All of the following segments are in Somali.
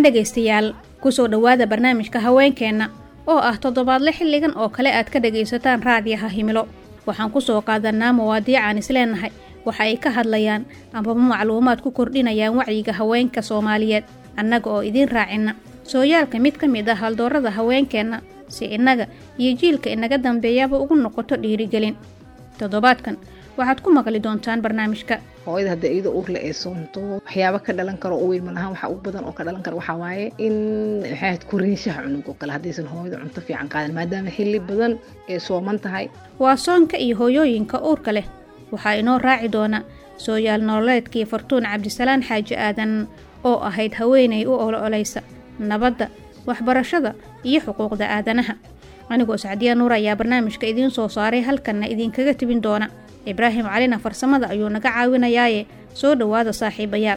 wacan dhegaystayaal kusoo dhowaada barnaamijka haweenkeenna oo ah toddobaadle xilligan oo kale aad ka dhagaysataan raadiyaha himilo waxaan kusoo qaadanaa mawaadiicaan isleenahay waxa ay ka hadlayaan amaba macluumaad ku kordhinayaan wacyiga haweenka soomaaliyeed annaga oo idiin raacinna sooyaalka mid ka mid ah haldoorada haweenkeenna si innaga iyo jiilka inaga dambeeyaba ugu noqoto dhiirigelin toddobaadkan waxaad ku maqli doontaan barnaamijka hooyada hadda iyada uurle ee soonto waxyaaba ka dhalan karo oo weyn malahaan waxa ugu badan oo ka dhalan karo waxaa waaye in maxaad koriinshaha cunug oo kale haddaysan hooyada cunto fiican qaadan maadaama xilli badan ee sooman tahay waa soonka iyo hooyooyinka uurka leh waxaa inoo raaci doona sooyaal nololeedkii fartuun cabdisalaan xaaji aadan oo ahayd haweenay u olooleysa nabadda waxbarashada iyo xuquuqda aadanaha anigoo sacdiya nuur ayaa barnaamijka idiin soo saaray halkanna idinkaga tibin doona ibraahim calina farsamada ayuu naga caawinayaaye soo dhowaada saaxiibayaal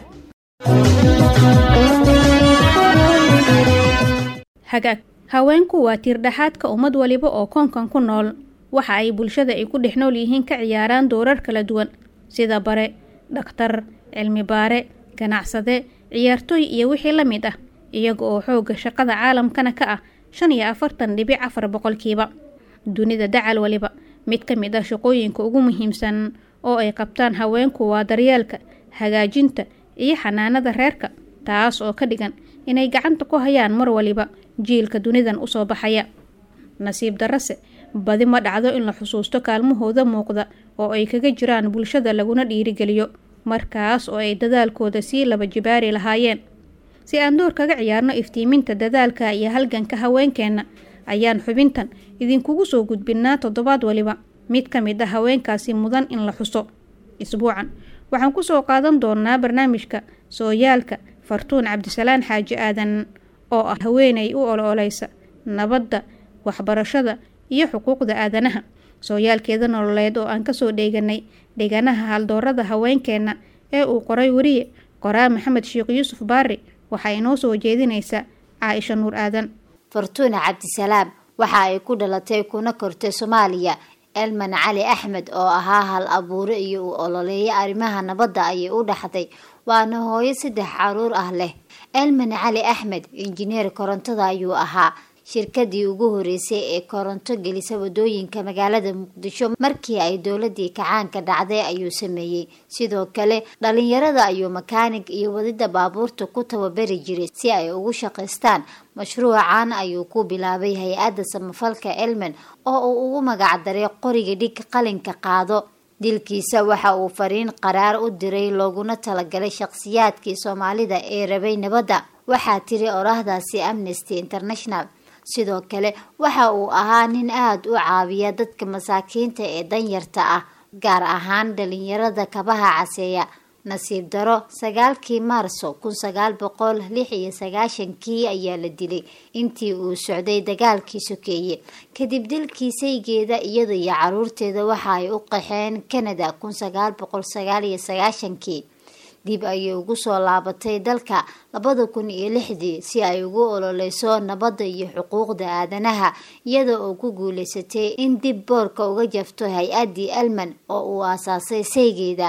hagaag haweenku waa tiirdhaxaadka ummad waliba oo koonkan ku nool waxa ay bulshada ay ku dhex nool yihiin ka ciyaaraan doorar kala duwan sida bare dhakhtar cilmi baare ganacsade ciyaartooy iyo wixii la mid ah iyaga oo xoogga shaqada caalamkana ka ah shan iyo afartan dhibic afar boqolkiiba dunida dacal waliba mid ka mid ah shaqooyinka ugu muhiimsan oo ay qabtaan haweenku waa daryeelka hagaajinta iyo xanaanada reerka taas oo ka dhigan inay gacanta ku hayaan mar waliba jiilka dunidan usoo baxaya nasiib darase badi ma dhacdo in la xusuusto kaalmahooda muuqda oo ay kaga jiraan bulshada laguna dhiirigeliyo markaas oo ay dadaalkooda sii laba jibaari lahaayeen si aan door kaga ciyaarno iftiiminta dadaalka iyo halganka haweenkeenna ayaan xubintan idinkugu soo gudbinnaa toddobaad waliba mid ka mid ah haweenkaasi mudan in la xuso isbuucan waxaan kusoo qaadan doonaa barnaamijka sooyaalka fartuun cabdisalaan xaaji aadan oo ah haweenay u olooleysa nabadda waxbarashada iyo xuquuqda aadanaha sooyaalkeeda nololeed oo aan kasoo dheeganay dheganaha haldoorada haweenkeenna ee uu qoray weriye qoraa maxamed sheekh yuusuf baari waxaa inoo soo jeedinaysa caaisha nuur aadan fartuuna cabdisalaam waxa ay ku dhalatay kuna kortay soomaaliya elman cali axmed oo ahaa hal abuure iyo uu ololeeya arrimaha nabadda ayay u dhaxday waana hooyo saddex caruur ah leh elman cali axmed injineer korontada ayuu ahaa shirkadii ugu horeysay ee koronto gelisa wadooyinka magaalada muqdisho markii ay dowladii kacaanka dhacday ayuu sameeyey sidoo kale dhalinyarada ayuu makaanig iyo wadida baabuurta ku tababari jiray si ay ugu shaqaystaan mashruucan ayuu ku bilaabay hay-adda samafalka elmen oo uu ugu magacdaray qoriga dhig qalinka qaado dilkiisa waxa uu fariin qaraar u diray looguna talagalay shaqsiyaadkii soomaalida ee rabay nabadda waxaa tiri orahdaasi amnesty international sidoo kale waxa uu ahaa nin aada u caawiya dadka masaakiinta ee danyarta ah gaar ahaan dhalinyarada kabaha caseeya nasiib daro sagaalkii maarso kun sagaal boqol lix iyo sagaashankii ayaa la dilay intii uu socday dagaalkii sokeeye kadib dilkii saygeeda iyada iyo caruurteeda waxa ay u qaxeen canada kun sagaal boqol sagaal iyo sagaashankii dib ayay ugu soo laabatay dalka labada kun iyo lixdii si ay ugu ololeyso nabadda iyo xuquuqda aadanaha iyada oo ku guuleysatay in dib boorka uga jafto hay-addii elman oo uu aasaasay saygeeda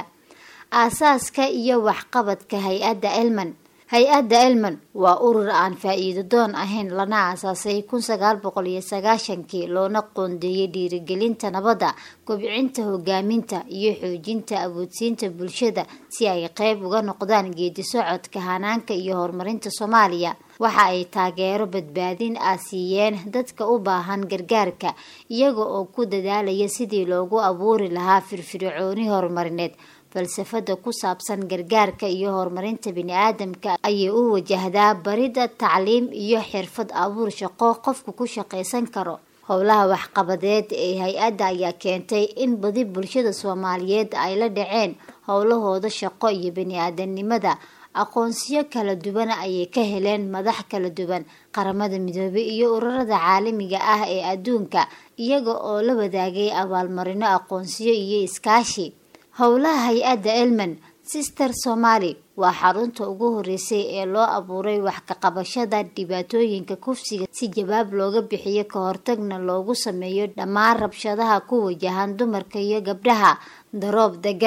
aasaaska iyo waxqabadka hay-adda elman hay-adda elman waa urur aan faa-iido doon ahayn lana aasaasay kun sagaal boqol iyo sagaashankii loona qoondeeyay dhiirigelinta nabadda kobcinta hogaaminta iyo xoojinta awoodsiinta bulshada si ay qeyb uga noqdaan geedi socodka hanaanka iyo horumarinta soomaaliya waxa ay taageero badbaadin ah siiyeen dadka u baahan gargaarka iyaga oo ku dadaalaya sidii loogu abuuri lahaa firfircooni horumarineed falsafada ku saabsan gargaarka iyo horumarinta bini-aadamka ayay u wajahdaa barida tacliim iyo xirfad abuur shaqo qofku ku shaqaysan karo howlaha waxqabadeed ee hay-adda ayaa keentay in badi bulshada soomaaliyeed ay la dhaceen howlahooda shaqo iyo bini-aadanimada aqoonsiyo kala duwan ayay ka heleen madax kala duwan qaramada midoobay iyo ururada caalamiga ah ee adduunka iyaga oo la wadaagay abaalmarino aqoonsiyo iyo iskaashi howlaha hay-adda elman sister somaali waa xarunta ugu horeysay ee loo abuuray wax ka qabashada dhibaatooyinka kufsiga si jawaab looga bixiyo ka hortagna loogu sameeyo dhammaan rabshadaha ku wajahan dumarka iyo gabdhaha daroob degan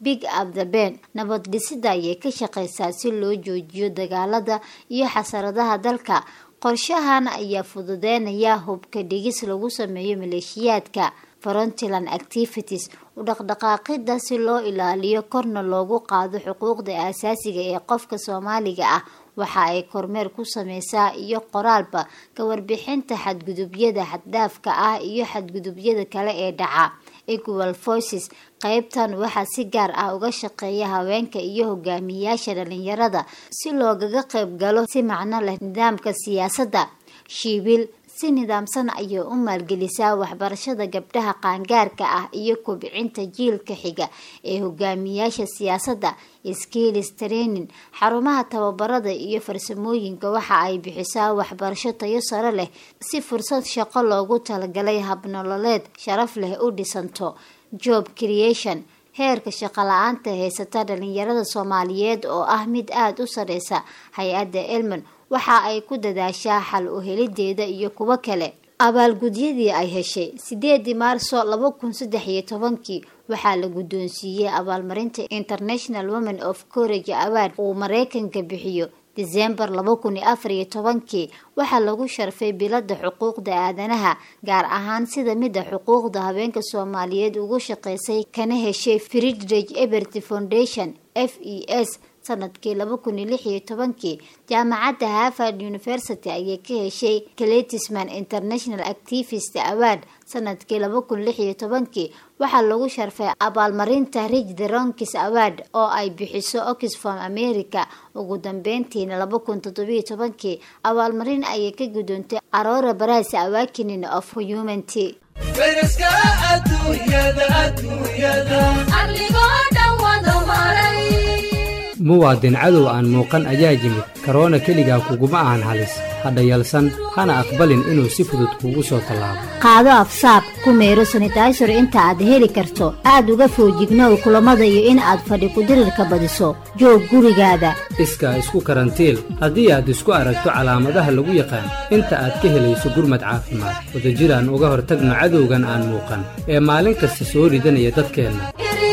big up the ben nabad dhisida ayay ka shaqeysaa si loo joojiyo dagaalada iyo xasaradaha dalka qorshahan ayaa fududeynaya hubka dhigis lagu sameeyo maleeshiyaadka frontland activities u dhaqdhaqaaqida si loo ilaaliyo korna loogu qaado xuquuqda aasaasiga ee qofka soomaaliga ah waxa ay kormeer ku sameysaa iyo qoraalba ka warbixinta xadgudubyada xaddaafka ah iyo xadgudubyada kale ee dhaca equal voices qeybtan waxaa si gaar ah uga shaqeeya haweenka iyo hogaamiyayaasha dhalinyarada si loogaga qeyb galo si macno leh nidaamka siyaasadda shiibil si nidaamsan ayay u maalgelisaa waxbarashada gabdhaha qaangaarka ah iyo kobcinta jiilka xiga ee hogaamiyayaasha siyaasadda skills training xarumaha tababarada iyo farsamooyinka waxa ay bixisaa waxbarasho tayo sare leh si fursad shaqo loogu talagalay habnololeed sharaf leh u dhisanto job creation heerka shaqo la-aanta haysata dhalinyarada soomaaliyeed oo ah mid aada u sareysa hay-adda elman waxa ay ku dadaashaa xal u helideeda iyo kuwo kale abaalgudyadii ay heshay sideedii maarso laba kun saddex iyo tobankii waxaa la guddoonsiiyey abaalmarinta international women of courage award uu mareykanka bixiyo desembar laba kun iyo afar iyo tobankii waxaa lagu sharfay bilada xuquuqda aadanaha gaar ahaan sida midda xuquuqda habeenka soomaaliyeed ugu shaqeysay kana heshay fridrige ebert foundation f e s sanadkii laba kun iyo lix iyo tobankii jaamacadda harvard university ayay ka heshay cletisman international activist award sanadkii laba kun lix iyo tobankii waxaa lagu sharfay abaalmarinta rich the ronkis award oo ay bixiso oxfam america ugu dambeyntiina laba kun toddobiyo tobankii abaalmarin ayay ka gudoontay aroora baras awakinin of humanity muwaadin cadow aan muuqan ayaa yimid karoona keligaa kuguma ahan halis hadha yalsan hana aqbalin inuu si fudud kuugu soo tallaabo qaado afsaab ku meero sanitaysor inta aad heli karto aad uga foojignow kulamada iyo in aad fadhi kudirirka badiso joog gurigaada iskaa isku karantiil haddii aad isku aragto calaamadaha lagu yaqaan inta aad ka helayso gurmad caafimaad wadajir aan uga hortagno cadowgan aan muuqan ee maalin kasta soo ridanaya dadkeenna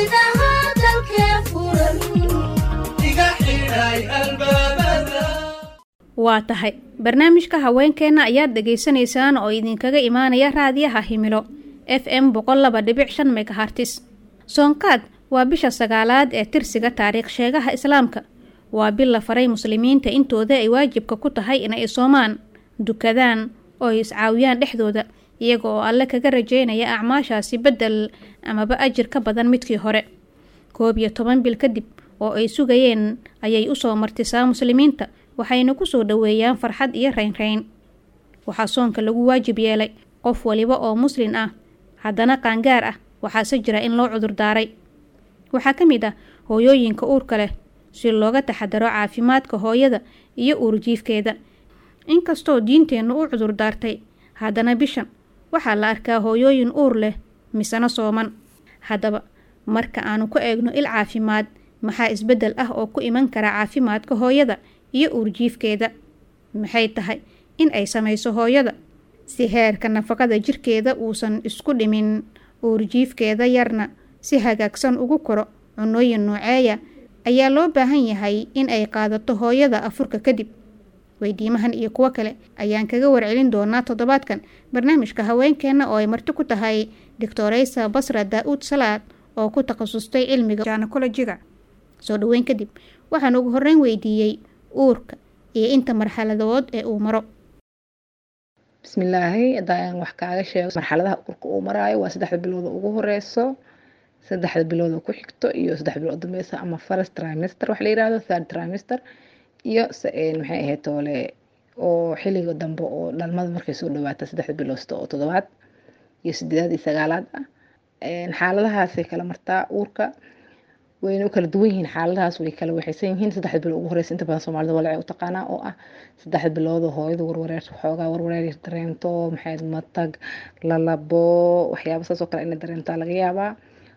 waa tahay barnaamijka haweenkeenna ayaad dhegaysanaysaan oo idinkaga imaanaya raadiyaha himilo f m boqol laba dhibic shan megahartis soonqaad waa bisha sagaalaad ee tirsiga taariikh sheegaha islaamka waa bil la faray muslimiinta intooda ay waajibka ku tahay inay soomaan dukadaan oo ay iscaawiyaan dhexdooda iyaga oo alle kaga rajeynaya acmaashaasi beddel amaba ajir ka badan midkii hore koob iyo toban bil kadib oo ay sugayeen ayay usoo martisaa muslimiinta waxayna kusoo dhoweeyaan farxad iyo raynrayn waxaa soonka lagu waajib yeelay qof waliba oo muslin ah haddana qaangaar ah waxaase jira in loo cudurdaaray waxaa ka mid ah hooyooyinka uurka leh si looga taxadaro caafimaadka hooyada iyo uurjiifkeeda inkastoo diinteennu u cudurdaartay haddana bishan waxaa la arkaa hooyooyin uur leh misena sooman haddaba marka aanu ku eegno il caafimaad maxaa isbeddel ah oo ku iman kara caafimaadka hooyada iyo uurjiifkeeda maxay tahay in ay samayso hooyada si heerka nafaqada jirkeeda uusan isku dhimin uurjiifkeeda yarna si hagaagsan ugu koro cunooyin nooceeya ayaa loo baahan yahay in ay qaadato hooyada afurka kadib weydiimahan iyo kuwo kale ayaan kaga warcelin doonaa toddobaadkan barnaamijka haweenkeenna oo ay marti ku tahay doctoreysa basra daa-uud salaad oo ku takhasustay cilmiga janakolojiga soo dhaweyn kadib waxaan ugu horreyn weydiiyey uurka iyo inta marxaladood ee uu maro bismillaahi haddaan wax kaaga sheego marxaladaha uurka uu maraayo waa saddexda bilooda ugu horeyso saddexda bilooda ku xigto iyo saddex bilood dambeysa ama first trimester wax la yirahdo third trimester iyo maxay ahayd toole oo xilliga dambe oo dhalmada markay soo dhawaata saddexda biloosta oo toddobaad iyo sideedaad iyo sagaalaad ah xaaladahaasay kala martaa uurka wayna u kala duwan yihiin xaaladahaas way kala waxaysan yihiin saddexda bilood ugu horeysa inta badan soomaalida walacay u taqaanaa oo ah saddexda bilood oo hooyada warwareer xoogaa warwareer dareento maxay matag lalabo waxyaaba saas oo kale inay dareentaa laga yaabaa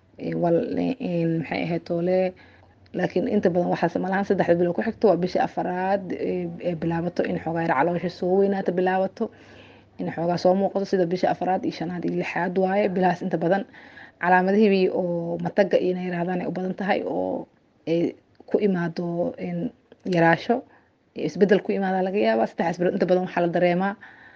maxay ahayd toole laakiin inta badan waxaas malahan saddexda bilood ku xigto waa bishii afaraad ee bilaabato in xoogaa yar caloosha soo weynaata bilaabato in xoogaa soo muuqato sida bishii afaraad iyo shanaad iyo lixaad waaye bilahaas inta badan calaamadihii oo mataga ina yiraahdaan ay u badan tahay oo ay ku imaado yaraasho isbedel ku imaada laga yaabaa saddexdaas bilood inta badan waxaa la dareemaa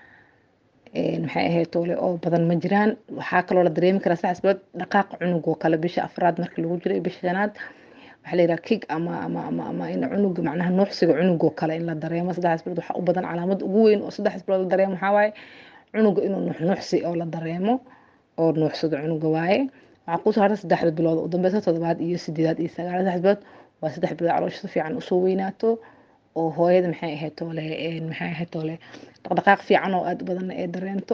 maxay ahayd toole oo badan ma jiraan waxaa kaloo la dareemi karaa saddexdaas bilood dhaqaaq cunug oo kale bisha afraad markii lagu jiro bisha shanaad waxaa la yidhaha kig ama ama ama ama in cunuga macnaha nuuxsiga cunugoo kale in la dareemo saddexdaas bilood waxaa u badan calaamad ugu weyn oo saddexdaas bilood la dareemo waxaa waaye cunuga inuu nuuxnuuxsi oo la dareemo oo nuuxsado cunuga waaye waxaa kusoo harta saddexda bilood u dambeysa toddobaad iyo sideedaad iyo sagaal saddex bilood waa saddex bilood caloosha si fiican usoo weynaato oo hooyada maxay ahayd toole maxay ahayd toole dhaqdhaqaaq fiican oo aad u badan ay dareento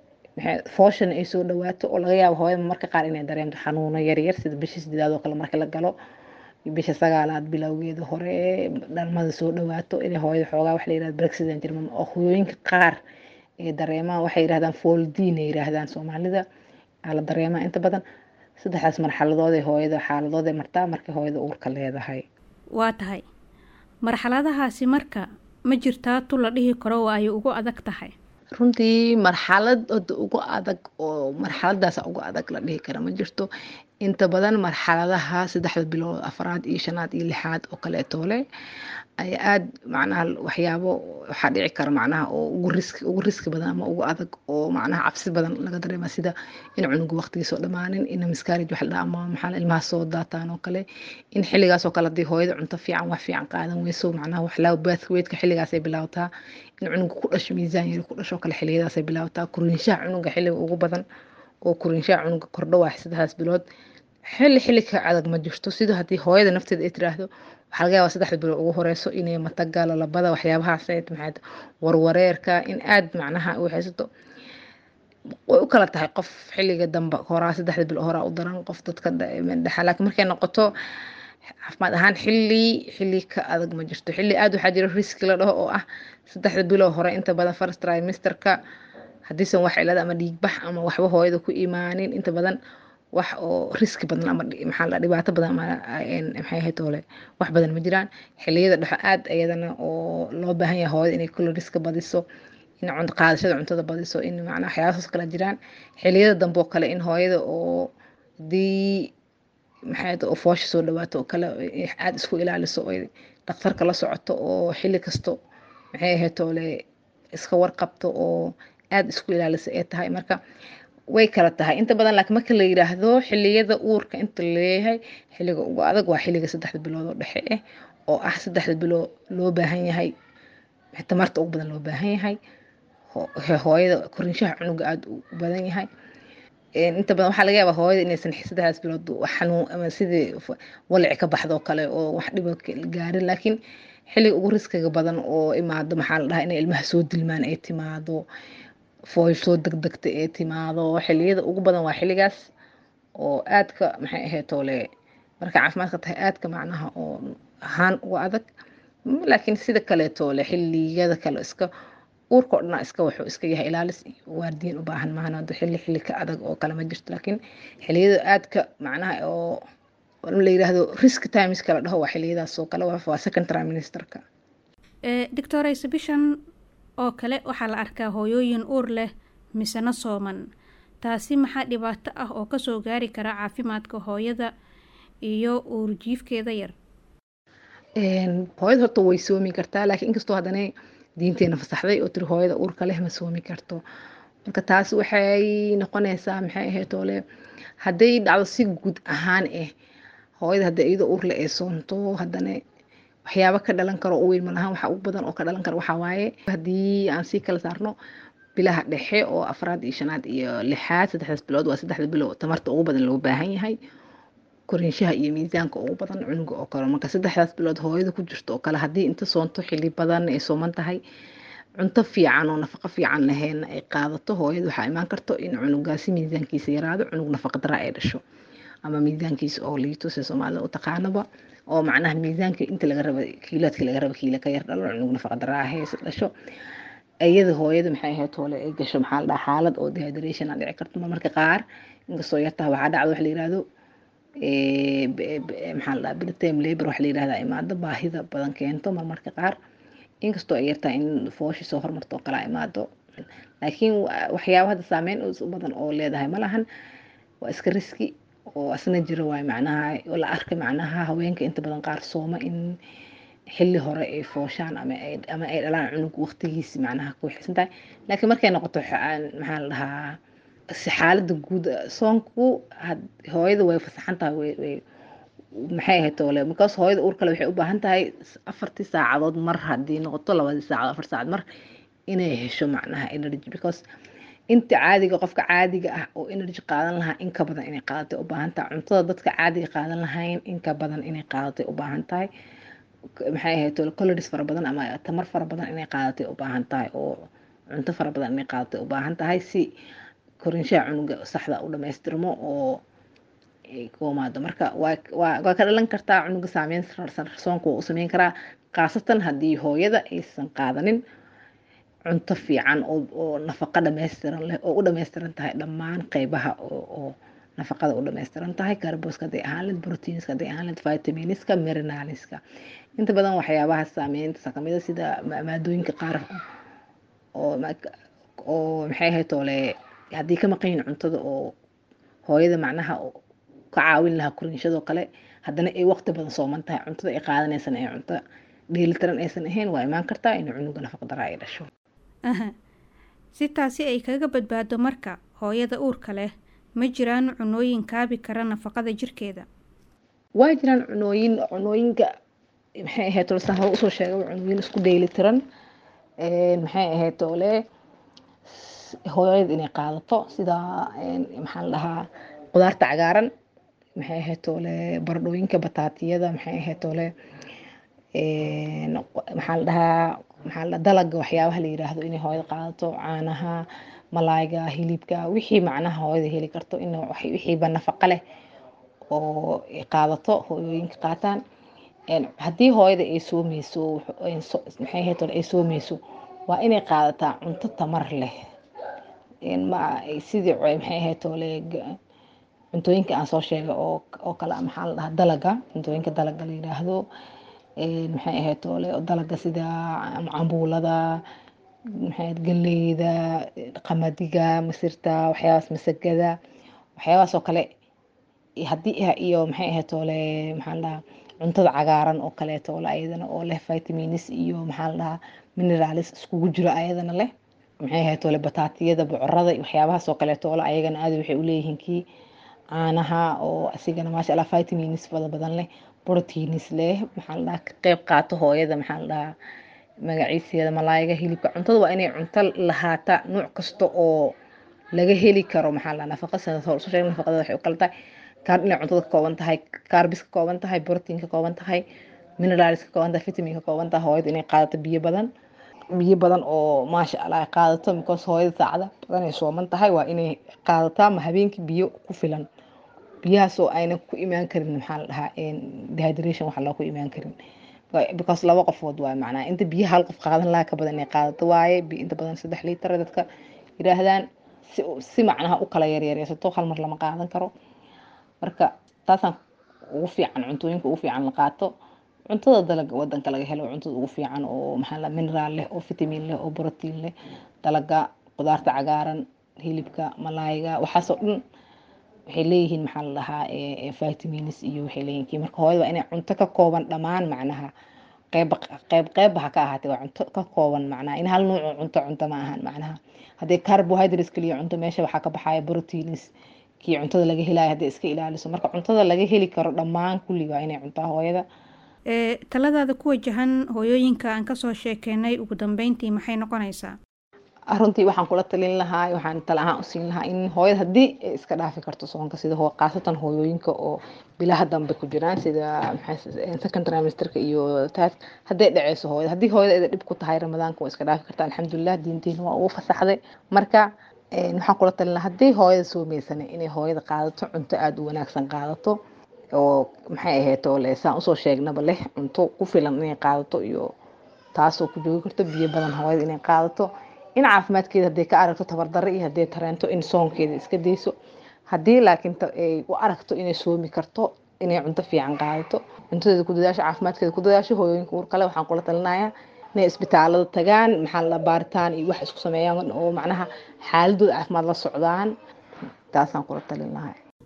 fooshan ay soo dhawaato oo laga yaabo hooyada marka qaar inay dareento xanuuno yaryar sida bisha sideedaad oo kale marka la galo bisha sagaalaad bilowgeeda hore dhalmada soo dhawaato inay hooyada xoogaa wax la yirahdo brexit jirma oo hooyooyinka qaar ee dareemaan waxay yirahdaan fooldiin ay yiraahdaan soomaalida aa la dareemaa inta badan saddexdaas marxaladood ee hooyada xaaladood ee martaa markay hooyada uurka leedahay waa tahay marxaladahaasi marka ma jirtaa tu la dhihi karo waa ay ugu adag tahay runtii marxalad oda ugu adag oo marxaladaasa ugu adag la dhihi kara ma jirto inta badan marxaladaha saddexda bilood afraad iyo shanaad iyo lixaad oo kaleetoole ay aad macnaha waxyaabo waxaa dhici kara macnaha oo ugu riski ugu riski badan ama ugu adag oo macnaha cabsi badan laga dareema sida in cunuga waqtigiisoo dhammaanin in miscarriage wax la dhaha ama maxaa ilmaha soo daataan oo kale in xilligaas oo kale haddii hooyada cunto fiican wax fiican qaadan weyso macnaha waxlaa bathweightka xilligaasay bilaawtaa in cunuga ku dhasho miisaan yari ku dhasho kale xilliyadaasay bilaawtaa kuriinshaha cunuga xilliga ugu badan oo kuriinshaha cunuga kordho waa saddexdaas bilood xilli xilli ka adag ma jirto sida haddii hooyada nafteeda ay tiraahdo waxaa laga yaabaa saddexda bilood ugu horeyso inay mataga lalabada waxyaabahaas maxayd warwareerka in aad macnaha u haysato way u kala tahay qof xilliga dambe horaa saddexda bilood horaa u daran qof dadka dhexa laakiin markay noqoto caafimaad ahaan xilli xilli ka adag ma jirto xilli aad waxaa jira riski la dhaho oo ah saddexda bilood hore inta badan first trimesterka haddiisan wax cilada ama dhiigbax ama waxba hooyada ku imaanin inta badan wax oo riski badan ama maxaa la dhibaato badan ama maxay ahayd toole wax badan ma jiraan xilliyada dhexo aad iyadana oo loo baahan yahay hooyada inay kulli riska badiso in cunto qaadashada cuntada badiso in macnaa waxyaabahaas kala jiraan xilliyada dambe oo kale in hooyada oo hadii maxay oo foosha soo dhawaato oo kale aad isku ilaaliso oo dhakhtarka la socoto oo xilli kasto maxay ahayd toole iska warqabto oo aad isku ilaalisa ay tahay marka way kala tahay inta badan laakiin marka la yiraahdo xilliyada uurka inta laleeyahay xilliga ugu adag waa xilliga saddexda bilood oo dhexe ah oo ah saddexda bilood loo baahan yahay tamarta ugu badan loo baahan yahay hooyada korinshaha cunuga aada u badan yahay inta badan waxaa laga yaabaa hooyada inaysan saddexdaas bilood xanuun ama sidii walici ka baxdo oo kale oo wax dhibo gaarin laakiin xilliga ugu riskiga badan oo imaado maxaa la dhahaa inay ilmaha soo dilmaan ay timaado fooy soo degdegta ee timaado xilliyada ugu badan waa xilligaas oo aadka maxay ahayd toole marka caafimaadka tahay aadka macnaha oo ahaan uga adag laakiin sida kaleetoole xilliyada kale iska uurka oo dhan iska wuxuu iska yahay ilaalis iyo waardiyin u baahan maahan hadda xilli xilli ka adag oo kale ma jirto laakiin xilliyada aadka macnaha oo la yiraahdo risk times kala dhaho waa xilliyadaas oo kale waa second trimesterka doctor exhibition oo kale waxaa la arkaa hooyooyin uur leh misena sooman taasi maxaa dhibaato ah oo kasoo gaari kara caafimaadka hooyada iyo uurjiifkeeda yar hooyada horta way soomi kartaa laakiin inkastoo haddana diinteena fasaxday oo tiri hooyada uurka leh ma soomi karto marka taas waxay noqonaysaa maxay ahayd oole hadday dhacdo si guud ahaan ah hooyada hadday iyadoo uurle ay soonto haddana waxyaabo ka dhalan karo u weyn malahaan waxa ugu badan oo ka dhalan karo waxaa waaye haddii aan sii kala saarno bilaha dhexe oo afraad iyo shanaad iyo lixaad saddexdaas bilood waa saddexda bilood tamarta ugu badan loo baahan yahay korinshaha iyo miisaanka ugu badan cunuga oo kale marka saddexdaas bilood hooyada ku jirto oo kale haddii inta soonto xilli badan ay sooman tahay cunto fiican oo nafaqo fiican lahayn ay qaadato hooyada waxaa imaan karto in cunugaasi miisaankiisa yaraado cunug nafaqa dara ay dhasho ama miisaankiisa oo liito si soomaalida u taqaanaba oo macnaha miisaanka inta laga raba kiilaadka laga raba kiila ka yar dhalo cunug nafaqa dara ahays dhasho iyada hooyada maxay ahayd hoole ay gasho maxaa la dhahaa xaalad oo dehydration a dhici karto marmarka qaar inkastoo yartaha waxaa dhacda wax la yirahdo maxaa la dhahaa biltime labor wax la yirahdaa imaado baahida badan keento marmarka qaar inkastoo ay yartahay in fooshi soo hormarto oo kala imaado laakiin waxyaaba hadda saameyn u badan oo leedahay ma lahan waa iska riski oo asna jira waay macnaha oo la arkay macnaha haweenka inta badan qaar sooma in xilli hore ay fooshaan ama ay ama ay dhalaan cunug waqtigiisi macnaha ku xisan tahay laakiin markay noqoto maxaa la dhahaa si xaaladda guud soonku hooyada way fasaxan tahay way way maxay ahayd toole markaas hooyada uur kale waxay u baahan tahay afartii saacadood mar haddii noqoto labadii saacadood afar saacad mar inay hesho macnaha energy because inta caadiga qofka caadiga ah oo energy qaadan lahaa in ka badan inay qaadatay u baahan tahay cuntada dadka caadiga qaadan lahayn in ka badan inay qaadatay u baahan tahay maxay ahayd toole calories fara badan ama tamar fara badan inay qaadatay u baahan tahay oo cunto fara badan inay qaadatay u baahan tahay si korinshaha cunuga saxda u dhamaystirmo oo kumaado marka waa ka dhalan kartaa cunuga saameyn soonka waa u sameyn karaa khaasatan haddii hooyada aysan qaadanin cunto fiican oo nafaqo dhammaystiran leh oo u dhammaystiran tahay dhammaan qeybaha oo nafaqada u dhammaystiran tahay carboska hadday ahaan led proteinska hadday ahaan led vitaminiska mineraliska inta badan waxyaabaha saameynta kamida sida maadooyinka qaar oo oo maxay ahayd toole haddii ka maqan yihin cuntada oo hooyada macnaha ka caawin lahaa korinshadoo kale haddana ay waqti badan sooman tahay cuntada ay qaadanaysan ee cunto dheelitiran aysan ahayn waa imaan kartaa inay cunuga nafaqa dara ay dhasho si taasi ay kaga badbaado marka hooyada uurka leh ma jiraan cunooyin kaabi kara nafaqada jirkeeda waa jiraan cunooyin cunooyinka maxay ahayd toole saan hore usoo sheegay cunooyin isku dheelitiran maxay ahayd toole hooyada inay qaadato sida maxaa la dhahaa qudaarta cagaaran maxay ahayd toole baradhooyinka bataatiyada maxay ahayd toole maxaa la dhahaa maxaa la dalaga waxyaabaha la yiraahdo inay hooyada qaadato caanaha malaayga hilibka wixii macnaha hooyada heli karto in wixiiba nafaqa leh oo qaadato hooyooyinka qaataan haddii hooyada ay soomeyso maxay ahayd toole ay soomeyso waa inay qaadataa cunto tamar leh ma sidii maxay ahayd toole cuntooyinka aan soo sheegay oo oo kale maxaa la dhahaa dalaga cuntooyinka dalaga la yiraahdo maxay ahayd toole dalaga sida cambuulada maxay galleyda qamadiga masirta waxyaabaas masagada waxyaabahaas oo kale haddii iyo maxay ahayd toole maxaa la dhahaa cuntada cagaaran oo kaleeto ole ayadana oo leh vitamins iyo maxaa la dhahaa mineralis iskugu jiro ayadana leh maxay ahayd toole bataatiyada bocorada iyo waxyaabahaas oo kaleeto ole ayagana aad waxay uleeyihiin kii caanaha oo asigana maasha allah vitamins fada badan leh proteins leh maxaa la dhahaa ka qeyb qaato hooyada maxaa la dhahaa magaciiseeda malaayga hilibka cuntada waa inay cunto lahaata nuuc kasta oo laga heli karo maxaa la nafaqa sida soo sheegay nafaqada waxay u kala tahay kaar inay cuntada ka kooban tahay carbis ka kooban tahay protein ka kooban tahay minerals ka kooban tahay vitamin ka kooban tahay hooyada inay qaadato biyo badan biyo badan oo maasha allah ay qaadato because hooyada saacada badan ay sooman tahay waa inay qaadataa ma habeenkii biyo ku filan biyahaas oo ayna ku imaan karin maxaa la dhahaa dehydration waxa loo ku imaan karin because laba qofood waa macnaa inta biyaha hal qof qaadan lahaa ka badan inay qaadato waaye inta badan saddex liitar dadka yidhaahdaan si si macnaha u kala yaryareysato hal mar lama qaadan karo marka taasaan ugu fiican cuntooyinka ugu fiican la qaato cuntada dalaga wadanka laga helo cuntada ugu fiican oo maxaa la mineral leh oo vitamin leh oo protein leh dalaga qudaarta cagaaran hilibka malaayga waxaasoo dhan waxay leeyihiin maxaa la dhahaa vitamins iyo waxay leeyihiin kii marka hooyada waa inay cunto ka kooban dhammaan macnaha qeyb qeyb qeybba ha ka ahaatee waa cunto ka kooban macnaha in hal nuuc cunto cunto ma ahan macnaha haddii carbohydrates kaliya cunto meesha waxaa ka baxaya proteins kii cuntada laga helayo haddii iska ilaaliso marka cuntada laga heli karo dhammaan kulli waa inay cuntaa hooyada taladaada ku wajahan hooyooyinka aan kasoo sheekeynay ugu dambeyntii maxay noqonaysaa runtii waxaan kula talin lahaa waxaan tala ahaan usiin lahaa in hooyada haddii ay iska dhaafi karto soonka sida khaasatan hooyooyinka oo bilaha dambe ku jiraan sida second trimesterka iyo taas hadday dhaceyso hooyada haddii hooyada ida dhib ku tahay ramadaanka waa iska dhaafi karta alxamdulilah diinteena waa ugu fasaxday marka waxaan kula talin lahaa haddii hooyada soomeysana inay hooyada qaadato cunto aada u wanaagsan qaadato oo maxay ahayd oo le saan usoo sheegnaba leh cunto ku filan inay qaadato iyo taasoo ku joogi karto biyo badan hooyada inay qaadato in caafimaadkeeda hadday ka aragto tabardare iyo hadday tareento in soonkeeda iska dayso haddii laakiin ay u aragto inay soomi karto inay cunto fiican qaadato cuntadeeda ku dadaasho caafimaadkeeda ku dadaasho hooyooyinka uur kale waxaan kula talinayaa inay isbitaalada tagaan maxaa la baaritaan iyo wax isku sameeyaan oo macnaha xaaladooda caafimaad la socdaan taasaan kula talin lahaa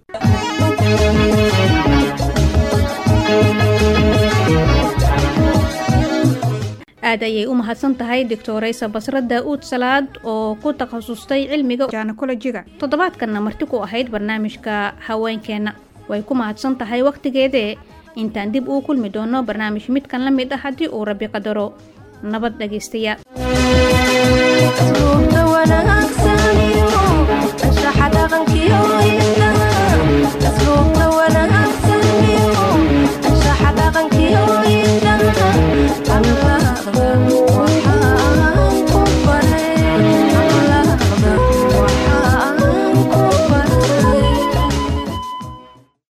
aad ayay u mahadsan tahay doctoraysa basra daa-uud salaad oo ku takhasustay cilmiga janakolojiga toddobaadkanna marti ku ahayd barnaamijka haweenkeenna way ku mahadsan tahay wakhtigeedee intaan dib uu kulmi doono barnaamij midkan la mid ah haddii uu rabbi qadaro nabad dhegaystayaal